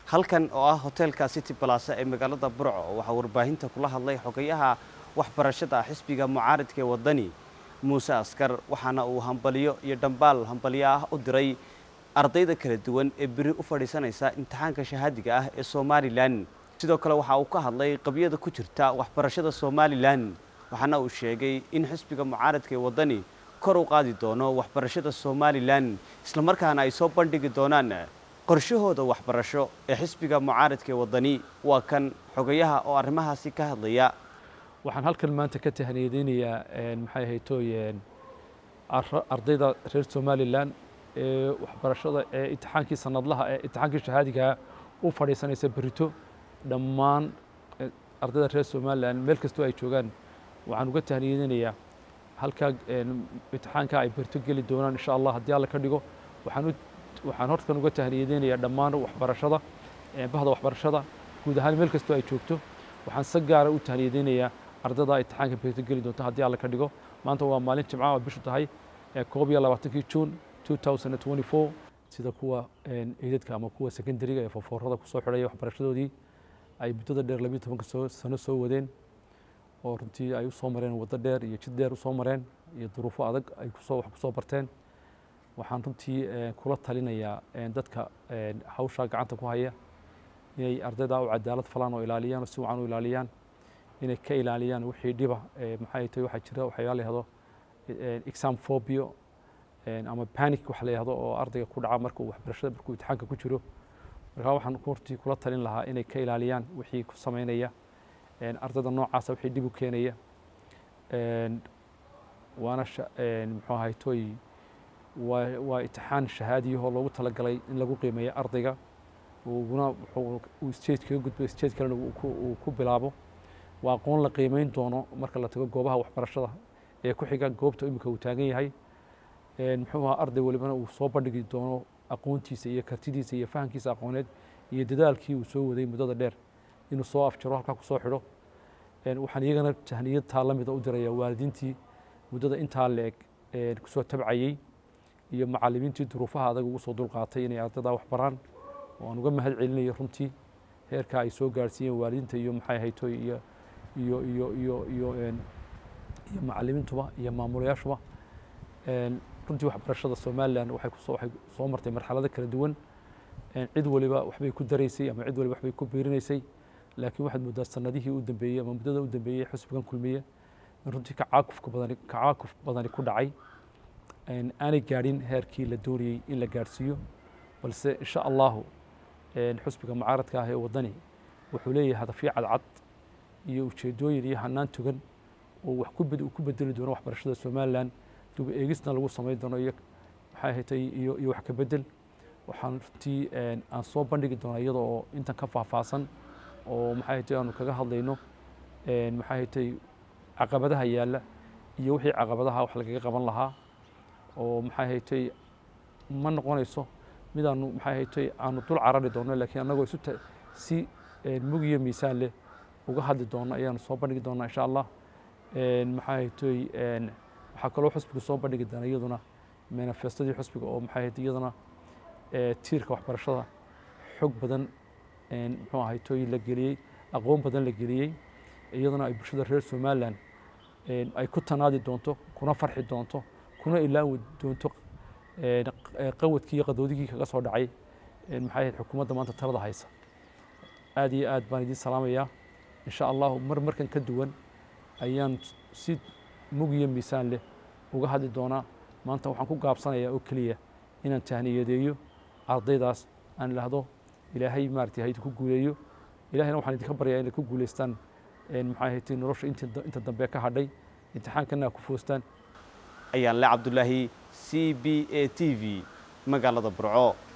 halkan oo ah hoteelka city balasa ee magaalada burco waxaa warbaahinta kula hadlay xogayaha waxbarashada xisbiga mucaaridka ee wadani muuse askar waxaana uu hambaliyo iyo dhambaal hambaliyo ah u diray ardayda kala duwan ee beri u fadhiisanaysa imtixaanka shahaadiga ah ee somalilan sidoo kale waxa uu ka hadlay qabyada ku jirta waxbarashada somalilan waxaana uu sheegay in xisbiga mucaaradka ee wadani kor u qaadi doono waxbarashada somalilan islamarkaana ay soo bandhigi doonaan qorshahooda waxbarasho ee xisbiga mucaaradka ee wadani waa kan xogayaha oo arrimahaasi ka hadlaya waxaan halkan maanta ka tahaniyadeynayaa maxay ahaytooyeen ardayda reer somalilan ee waxbarashada ee imtixaankii sanadlaha ee imtixaankii shahaadigaa u fadhiisanaysa berito dhammaan ardayda reer somalilan meel kastoo ay joogaan waxaan uga tahniyadeynayaa halkaa imtixaanka ay berito geli doonaan insha allah haddii alla ka dhigo waxaan waxaan hortan uga tahniyadeynayaa dhammaan waxbarashada bahda waxbarashada guud ahaan meel kastoo ay joogto waxaan si gaara u tahniyadeynayaa ardayda imtixaanka berito geli doonto haddii alla ka dhigo maanta waa maalin jimca oo bishu tahay koob iyo labaatankii juun 2024 sida kuwa eedadka ama kuwa secondariga ee fofoorada kusoo xidhaya waxbarashadoodii ay muddada dheer labiyo tobanka soo sano soo wadeen oo runtii ay usoo mareen waddo dheer iyo jid dheer usoo mareen iyo duruufo adag ay kusoo wax kusoo barteen waxaan runtii kula talinayaa dadka hawshaa gacanta ku haya inay ardayda u cadaalad falaan oo ilaaliyaan oo si wacan u ilaaliyaan inay ka ilaaliyaan wixii dhiba maxay tahay waxaa jira waxyaala la yihahdo exam phobia ama panic wax la yihahdo oo ardayga ku dhaca marka uu waxbarashada markuu imtixaanka ku jiro markaa waxaan hortii kula talin lahaa inay ka ilaaliyaan wixii ku sameynaya ardayda noocaasa wixii dhib u keenaya waana muxuu ahay toy waa waa imtixaan shahaadiyahoo loogu talagalay in lagu qiimeeyo ardayga uguna uu stage kaga gudbo stage kalena uu ku bilaabo waa aqoon la qiimeyn doono marka la tago goobaha waxbarashada ee ku xiga goobta imika uu taagan yahay muxuu ahaa arday walibana uu soo bandhigi doono aqoontiisa iyo kartidiisa iyo fahamkiisa aqooneed iyo dadaalkii uu soo waday muddada dheer inuu soo afjaro halkaa kusoo xidho waxaan iyagana tahniyad taa la mida u diraya waalidiintii muddada intaa la-eg kusoo tabcayey iyo macallimiintii duruufaha adag ugu soo dulqaatay inay ardaydaa wax baraan oo aan uga mahad celinayo runtii heerkaa ay soo gaarsiiyeen waalidiinta iyo maxay haytoy iyo iyo iyo iyo iyo iyo macallimiintuba iyo maamulayaashuba runtii waxbarashada somalilan waxay kusoo waxay soo martay marxalado kala duwan cid waliba waxbay ku daraysay ama cid waliba waxbay ku biirinaysay laakiin waxaad moodaa sanadihii u dambeeyey ama muddada u dambeeyey xusbigan kulmiye in runtii kacaakufka badani kacaakuf badani ku dhacay aanay gaadhin heerkii la doonayey in la gaadhsiiyo balse insha allahu xusbiga mucaaradka ah ee waddani wuxuu leeyahay hadafyo cadcad iyo ujeedooyin iyo hanaan tugan oo wax ku bedeli doono waxbarashada somalilan dub eegisna lagu samayn doono iyo maxay ahatay iyo iyo wax ka bedel waxaan runtii aan soo bandhigi doonaa iyada oo intan ka faahfaahsan oo maxay ahatay aanu kaga hadlayno maxay ahatay caqabadaha yaalla iyo wixii caqabadaha wax lagaga qaban lahaa oo maxay ahatay ma noqonayso mid aanu maxay ahatay aanu dul carari doono laakiin annagoo isu si mug iyo miisaan leh uga hadli doono ayaanu soo bandhigi doonaa insha allah maxay ahatay waxaa kaloo xusbiga soo bandhigi doona iyaduna manifestadii xusbiga oo maxay ahayd iyaduna tiirka waxbarashada xog badan muxuu ahay tooy la geliyey aqoon badan la geliyey iyaduna ay bulshada reer somalilan ay ku tanaadi doonto kuna farxi doonto kuna ilaawi doonto qawadkii iyo qadoodigii kaga soo dhacay maxay ahayd xukuumadda maanta talada haysa aad iyo aad baan idiin salaamayaa insha allahu mar markan ka duwan ayaan si mug iyo miisaan leh uga hadli doonaa maanta waxaan ku gaabsanayaa oo keliya inaan tahniyadeeyo ardaydaas aan idhaahdo ilaahay maaragtay ha idinku guuleeyo ilahayna waxaan idinka baryaa inay ku guulaystaan maxay ahayd nolosha inta dambe ka hadhay imtixaankana ku foostaan ayaan le cabdulaahi c b a t v magaalada burco